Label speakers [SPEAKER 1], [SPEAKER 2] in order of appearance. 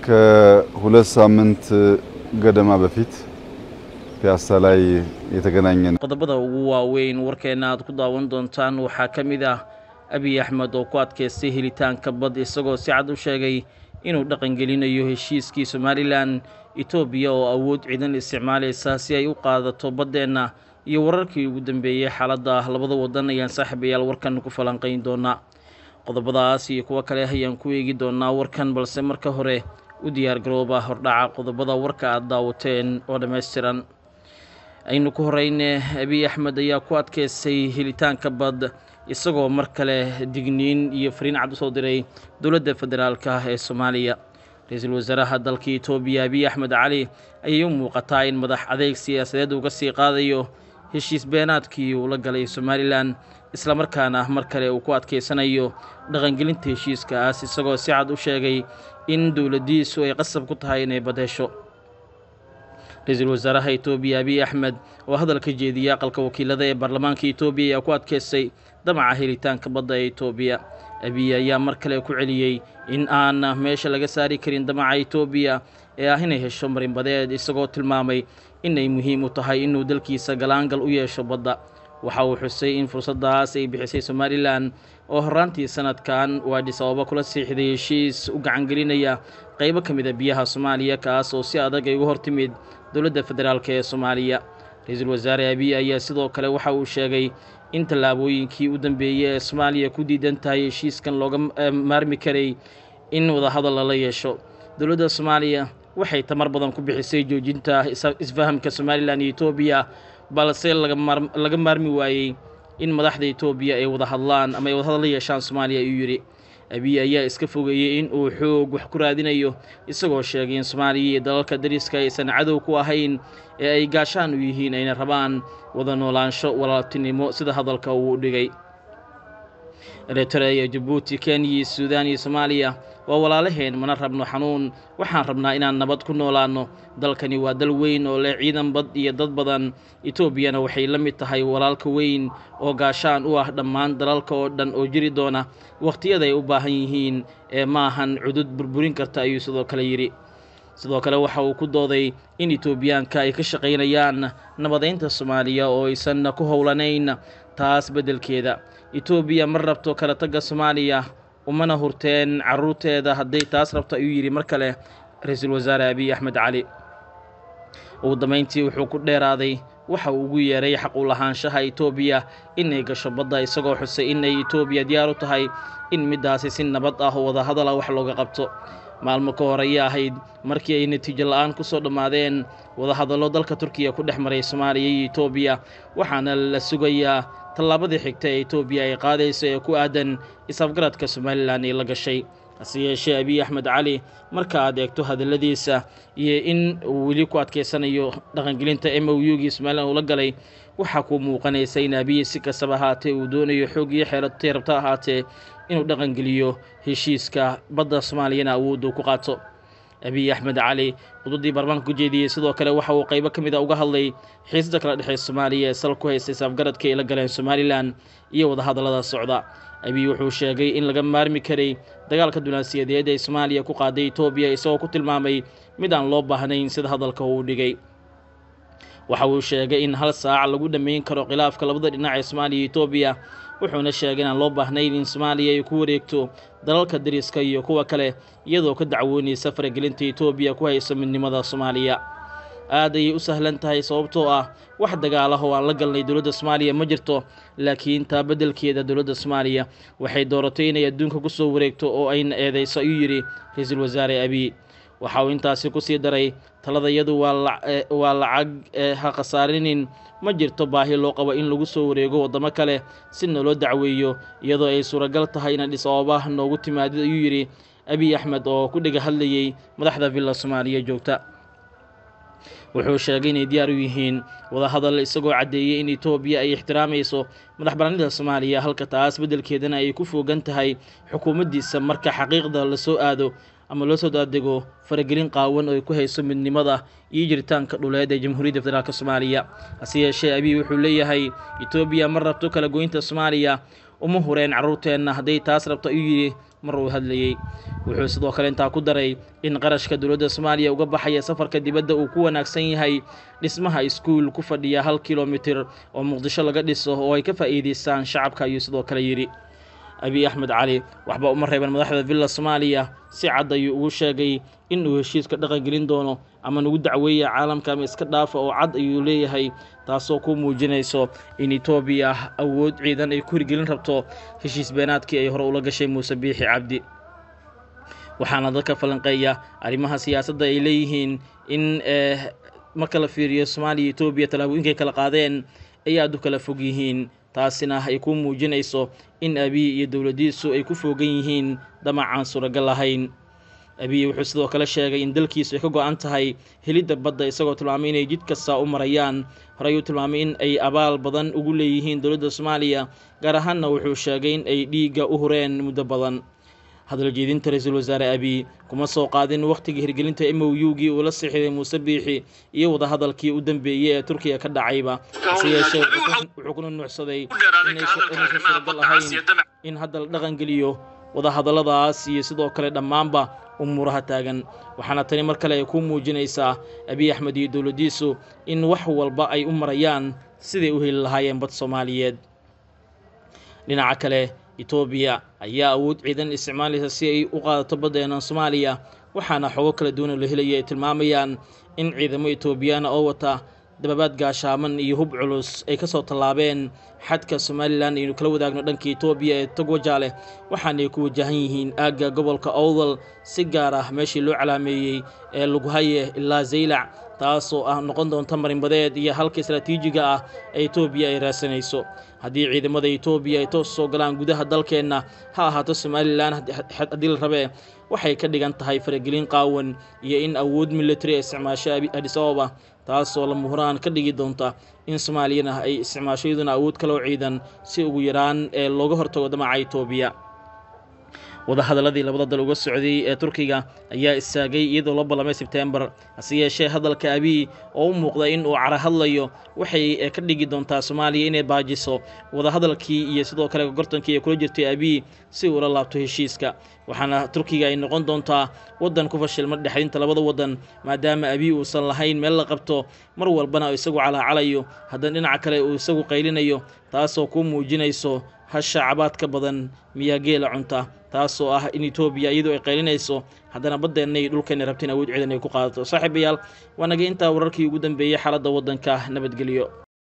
[SPEAKER 1] ከሁለት ሳምንት ገደማ በፊት ፒያሳ ላይ የተገናኘ ነው።
[SPEAKER 2] qodobada ugu waaweyn warkeena aad ku daawan doontaan waxaa ka mid ah abiy axmed oo ku adkaystay helitaanka bad isagoo si cad u sheegay inuu dhaqangelinayo heshiiskii somalilan etoobiya oo awood ciidan isticmaalaysa si ay u qaadato baddeenna iyo wararkii ugu dambeeyey xaaladda labada wadan ayaan saaxiibayaal warkan ku falanqayn doonaa qodobadaas iyo kuwo kale ayaan ku eegi doonaa warkan balse marka hore u diyaargarooba hordhaca qodobada warka aad daawateen oo dhammaystiran aynu ku horeyne abiy axmed ayaa ku adkaystay helitaanka bad isagoo mar kale digniin iyo fariin cad usoo diray dowladda federaalk ah ee soomaaliya ra-iisul wasaaraha dalka etoobiya abiy axmed cali ayay u muuqataa in madax adeeg siyaasadeed uga sii qaadayo heshiis beenaadkii uu la galay somalilan islamarkaana mar kale uu ku adkaysanayo dhaqangelinta heshiiskaas isagoo si cad u sheegay in dowladdiisu ay qasab ku tahay inay bad hesho ra-iisul wasaaraha etoobiya abiy axmed oo hadalka jeediyay aqalka wakiilada ee baarlamaanka etoobiya ayaa ku adkaystay damaca helitaanka badda ee etoobiya abiy ayaa mar kale ku celiyey in aan meesha laga saari karin damaca etoobiya ee ah inay hesho marinbadeed isagoo tilmaamay inay muhiim u tahay inuu dalkiisa galaangal u yeesho badda waxa uu xusay in fursaddaas ay bixisay somalilan oo horraantii sanadkan uu adhis ababa kula siixday heshiis u gacangelinaya qaybo ka mid a biyaha soomaaliya kaas oo si adag ay uga hortimid dowladda federaalk ee soomaaliya ra-iisul wasaare abiy ayaa sidoo kale waxa uu sheegay in tallaabooyinkii u dambeeyey ee soomaaliya ku diidan tahay heshiiskan looga maarmi karay in wadahadal lala yeesho dowladda soomaaliya waxay tamar badan ku bixisay joojinta isfahamka somalilan iyo etoobiya balse laga maarmi waayey in madaxda etoobiya ay wada hadlaan ama ay wadahadal la yeeshaan soomaaliya ayuu yidhi abiy ayaa iska fogeeyey in uu xoog wax ku raadinayo isagoo sheegay in soomaaliya iyo dalalka dariska aysan cadow ku ahayn ee ay gaashaan u yihiin ayna rabaan wada noolaansho walaaltinimo sida hadalka uu u dhigay eritrea jabuuti kenya iyo suudaan iyo soomaaliya waa walaalaheen mana rabno xanuun waxaan rabnaa inaan nabad ku noolaanno dalkani waa dal weyn oo leh ciidan bad iyo dad badan etoobiyana waxay la mid tahay walaalka weyn oo gaashaan u ah dhammaan dalalka oo dhan oo jiri doona wakhtiyada ay u baahan yihiin ee maahan cudud burburin karta ayuu sidoo kale yidhi sidoo kale waxa uu ku dooday in etoobiyaanka ay ka shaqaynayaan nabadeynta soomaaliya oo aysan ku howlanayn taas beddelkeeda etoobiya ma rabto kala tagga soomaaliya umana hurteen carruurteeda hadday taas rabto ayuu yidhi mar kale ra-iisul wasaare abiy axmed cali ugu dambayntii wuxuu ku dheeraaday waxa uu ugu yeeray xaq u lahaanshaha etoobiya inay gasho badda isagoo xusay inay etoobiya diyaar u tahay in middaasi si nabad ah oo wadahadala wax looga qabto maalmo ka hor ayay ahayd markii ay natiijo la-aan ku soo dhammaadeen wadahadallo dalka turkiya ku dhex maray soomaaliya iyo etoobiya waxaana la sugayaa tallaabadii xigta ee etoobiya ay qaadayso ee ku aadan is-afgaradka somalilan ay la gashay hase yeeshee abiy axmed cali marka aad eegto hadalladiisa iyo in uu weli ku adkaysanayo dhaqangelinta m o u gii somalilan uu la galay waxaa kuu muuqanaysa in abiy si kastaba ahaatee uu doonayo xoog iyo xeelatay rabta ahaatee inuu dhaqangeliyo heshiiska badda soomaaliyana awoodda ku qaato abiy axmed cali khudbaddii baarlamaanka ku jeediyey sidoo kale waxa uu qaybo ka mid a uga hadlay xiisada kala dhexeysa soomaaliya ee sal ku haystay saafgaradka ay la galeen somalilan iyo wadahadallada socda abiy wuxuu sheegay in laga maarmi karay dagaalka dunaasiyadeed ee soomaaliya ku qaaday etoobiya isagoo ku tilmaamay mid aan loo baahnayn sida hadalka uu dhigay waxa uu sheegay in hal saac lagu dhammayn karo khilaafka labada dhinac ee soomaaliya iyo etoobiya wuxuuna sheegay inaan loo baahnayn in soomaaliya ay ku wareegto dalalka dariska iyo kuwa kale iyadoo ka dacwoonaysa faragelinta etoobiya ku hayso midnimada soomaaliya aad ayay u sahlan tahay sababtoo ah wax dagaalaha oo aan la galnay dowladda soomaaliya ma jirto laakiin taa beddelkeeda dowladda soomaaliya waxay dooratay inay adduunka ku soo wareegto oo ayna eedayso ayuu yidhi ra-iisul wasaare abiy waxa uu intaasi ku sii daray taladayadu waa lacag ha khasaarinin ma jirto baahi loo qabo in lagu soo wareego waddamo kale si naloo dacweeyo iyadoo ay suuragal tahay in adhis ababa noogu timaadid ayuu yidhi abiy axmed oo ku dhega hadlayey madaxda villa soomaaliya joogta wuxuu sheegay inay diyaar u yihiin wadahadal isagoo caddeeyey in etoobiya ay ixtiraamayso madax bannaanida soomaaliya halka taas beddelkeedana ay ku foogan tahay xukuumaddiisa marka xaqiiqda la soo aado ama loo soo daadego faragelin qaawan oo ay ku hayso midnimada iyo jiritaanka dhuleed ee jamhuuriyadda federaalk soomaaliya hase yeeshee abiy wuxuu leeyahay etoobiya ma rabto kala goynta soomaaliya uma hureen carruurteenna hadday taas rabto ayuu yidhi mar uu hadlayey wuxuu sidoo kale intaa ku daray in qarashka dowladda soomaaliya uga baxaya safarka dibadda uu ku wanaagsan yahay dhismaha iskuul ku fadhiya hal kilomitir oo muqdisho laga dhiso oo ay ka faa'iidaystaan shacabka ayuu sidoo kale yidhi abiy axmed cali waxba uma reeban madaxda villa soomaaliya si cad ayuu ugu sheegay in uu heshiiska dhaqangelin doono ama nagu dacweeya caalamka ama iska dhaafa oo cad ayuu leeyahay taasoo ku muujinayso in etoobiya awood ciidan ay ku hirgelin rabto heshiis beenaadkii ay hore ula gashay muuse biixi cabdi waxaana dadka falanqeeya arrimaha siyaasadda ay leeyihiin in marka la fiiriyo soomaaliya etoobiya tallaabooyinkay kala qaadeen ay aada u kala fog yihiin taasina ay ku muujinayso in abiy iyo dowladdiisu ay ku foogan yihiin damacaan suuragal lahayn abiy wuxuu sidoo kale sheegay in dalkiisu ay ka go-an tahay helidda badda isagoo tilmaamay inay jid kasta u marayaan horey uu tilmaamay in ay abaal badan ugu leeyihiin dowladda soomaaliya gaar ahaanna wuxuu sheegay in ay dhiigga u hureen muddo badan hadal jeedinta ra-iisul wasaare abiy kuma soo qaadin wakhtiga hirgelinta m o u-gii uu la sixiday muuse biixi iyo wadahadalkii u dambeeyey ee turkiya ka dhacayba hase yeeshee wuxuu kuna nuucsaday inaysan suuragal ahayn in hadda la dhaqangeliyo wadahadalladaas iyo sidoo kale dhammaanba umuuraha taagan waxaana tani mar kale ay ku muujinaysaa abiy axmed iyo dowladdiisu in wax walba ay u marayaan siday u heli lahaayeen bad soomaaliyeed dhinaca kale etoobiya ayaa awood ciidan isticmaalaysa si ay u qaadato baddeena soomaaliya waxaana xogo kala duwan oo la helaya ay tilmaamayaan in ciidamo etoobiyaana oo wata dababaad gaashaaman iyo hub culus ay ka soo tallaabeen xadka somalilan aynu kala wadaagno dhanka etoobiya ee togwajaale waxaanay ku wajahan yihiin aagga gobolka owdal si gaar ah meeshii loo calaameeyey ee lughaye ilaa zaylac taasoo ah noqon doonta marinbadeed iyo halka istraatiijiga ah ee etoobiya ay raadsanayso haddii ciidamada etoobiya ay toos soo galaan gudaha dalkeenna ha ahaato somalilan haddii la rabee waxay ka dhigan tahay faragelin qaawan iyo in awood military ay isticmaasho adis ababa taasoo lama huraan ka dhigi doonta in soomaaliyana ay isticmaasho iyaduna awood kaloo ciidan si ugu yaraan ee looga hortago damaca etoobiya wadahadaladii labada dal uga socday ee turkiga ayaa istaagay iyadoo loo ballamay sebtembar hase yeeshee hadalka abiy oo u muuqda in uu cara hadlayo waxay ka dhigi doontaa soomaaliya inay baajiso wadahadalkii iyo sidoo kale gortankii ay kula jirtay abiy si uula laabto heshiiska waxaana turkiga ay noqon doontaa waddan ku fashilma dhexdinta labada waddan maadaama abiy uusan lahayn meel la qabto mar walbana isagu calaacalayo haddana dhinaca kale uu isagu qaylinayo taasoo ku muujinayso hasha cabaadka badan miyaa geela cunta taasoo ah in etoobiya iyadoo ay qaylinayso haddana baddeenna iyo dhulkeenna rabteen awood ciidan ay ku qaadato saaxiibayaal waa naga intaa wararkii ugu dambeeyey xaaladda waddanka nabadgelyo